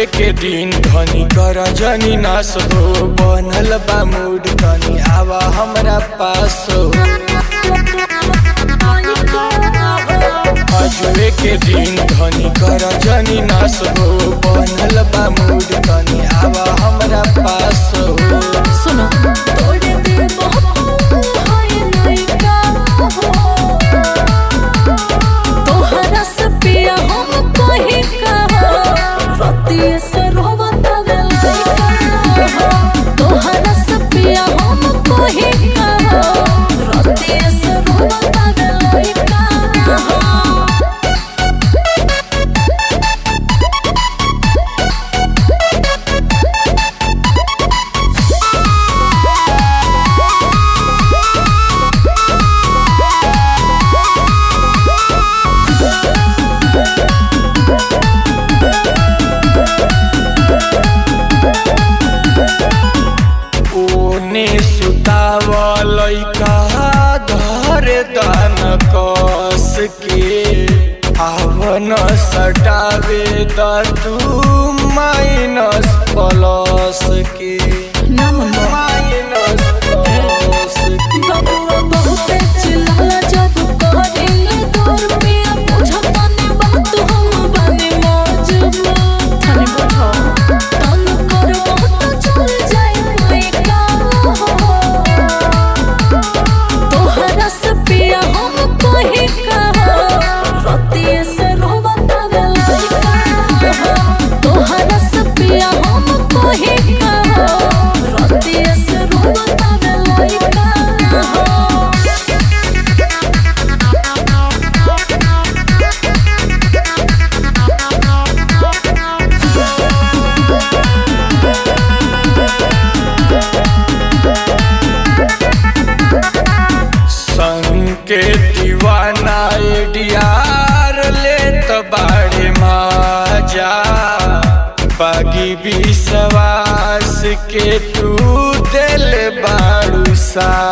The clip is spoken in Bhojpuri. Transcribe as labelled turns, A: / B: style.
A: आजुए के दिन धनी कर जनी नास हो बनल बा मूड तनी आवा हमरा पास हो आजुए के दिन धनी कर जनी नास हो बनल बा मूड तनी आवा हमरा पास हो
B: सुनो
C: तोड़े दिल बहुत हाय लइका हो तोहरा से पिया हम कहीं कहो रतिये से रोवत वे लइका हो तोहरा से पिया हम कहीं कहो रतिये से रोवत वे लइका हो
A: ओने सुतावल का धर दान कस के आवन सटावे द तू माइनस प्लस के
B: ना मम्मा
A: माइनस प्लस के
C: बबुआ बहुते चिल्लाला जब करेले दूर पिया बुझता ने बात हम बने मौजूद
B: थाने बैठो
C: तन करबो तो चल जाए लइका हो तोहरा से पिया हम कहीं कहो रतिये से रोवत वे लइका हो तोहरा से पिया हम कहीं कहो रतिये से रोवत वे लइका हो
A: संग के दीवाना एडियार ले तो बाड़े माजा बागी विश्वास के तू दिल बाड़ू सा